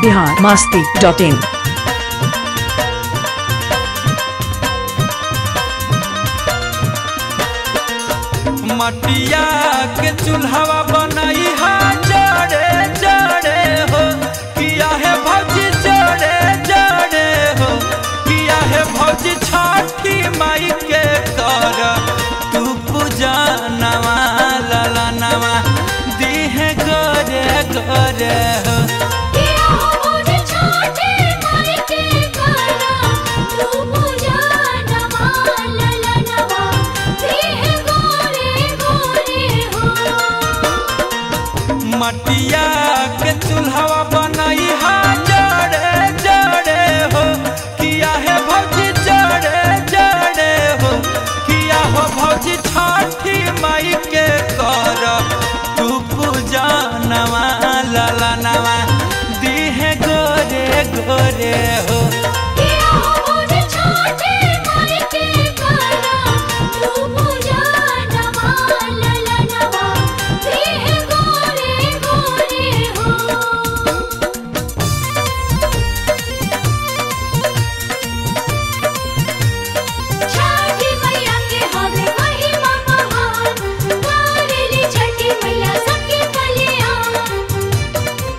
Bihar Masti dot इन मटिया के चूल्हा बनई हा जड़े जड़े हो किया है भौजी जड़े जड़े हो किया है भौजी छठी माई के कर तू पूजा नवा लाला नवा दीहे गोरे गोरे हो किया हो मुझे छोटे माई के करा तू पूजा नवा लला नवा देह गोरे गोरे हो मटिया के चूल्हा बनई हा जड़े जड़े हो किया है भौजी जड़े जड़े हो किया हो भौजी छठी माई के कर तू पूजा नवा लाला नवा दीहे गोरे गोरे हो किया हो मुझे छोटे माई के करा तू पूजा नवा लला नवा देह गोरे गोरे हो छठी मैया के हवे महिमा महान करेली छठी मैया सबके कल्याण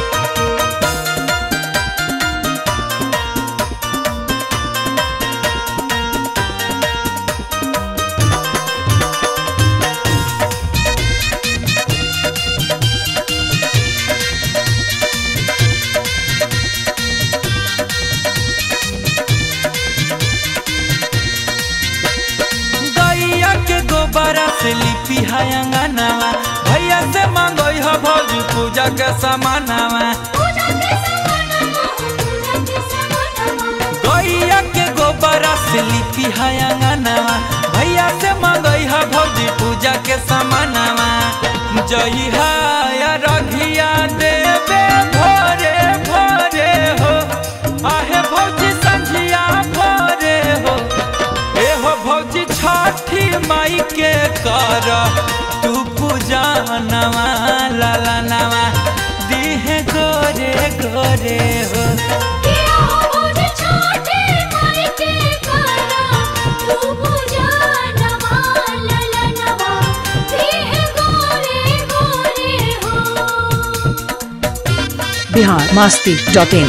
गैया के गोबरा से लिपि है अंगनावा भैया से मांगई हो भौजी पूजा के समानावा पूजा के समानमा पूजा के समानमा गैया के गोबरा से लिपि है अंगनावा भैया से मांगई हो भौजी पूजा के समानावा जई है रघिया देवे भोरे भोरे हो आहे भौजी संझिया भोरे हो ए हो भौजी छठी माई के कर तू पूजा नवा लाला नवा दीहे गोरे गोरे हो किया हो मुझे छोटे माई के करा तू पूजा नवा लला नवा देह गोरे गोरे हो बिहार मास्ती डॉट इन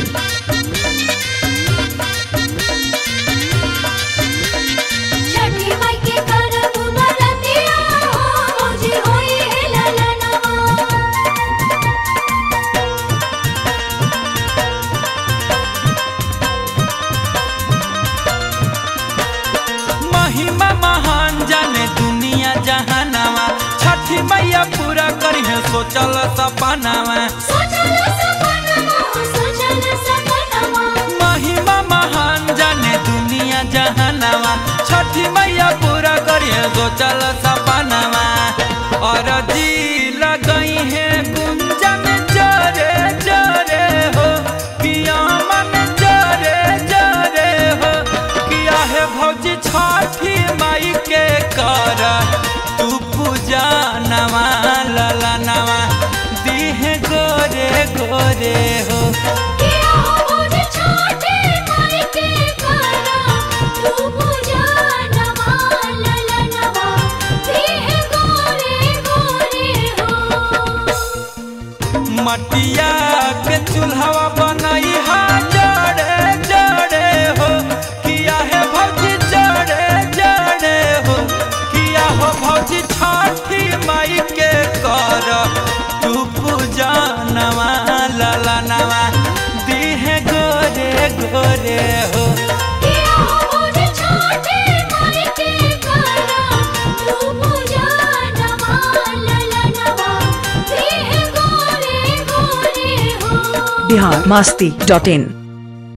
छठी माई के करा तू बरतिया मुझे होई है लला नवा महिमा महान जाने दुनिया जहानावा छठी मैया पूरा करी है सोचल सपनावा सोचल सपनमा सोचल सपनमा महिमा महान जाने दुनिया जहानावा छठी मैया पूरा करी है सोचल सपनावा और जी लगई है गुंजन जरे जरे हो किया मन जरे जरे हो किया है भौजी छठी माई के कर तू पूजा नवा लाला नवा दीहे गोरे गोरे हो किया हो मुझे छोटे माई के करा तू पूजा नवा लला नवा देह गोरे गोरे हो मटिया के चूल्हा बनई हा जड़े जड़े हो किया है भौजी जड़े जड़े हो किया हो भौजी छठी माई के कर तू पूजा नवा लाला नवा दीहे गोरे गोरे हो किया हो मुझे छोटे माई के करा तू पूजा नवा लला नवा देह गोरे गोरे हो बिहार मास्ती डॉट इन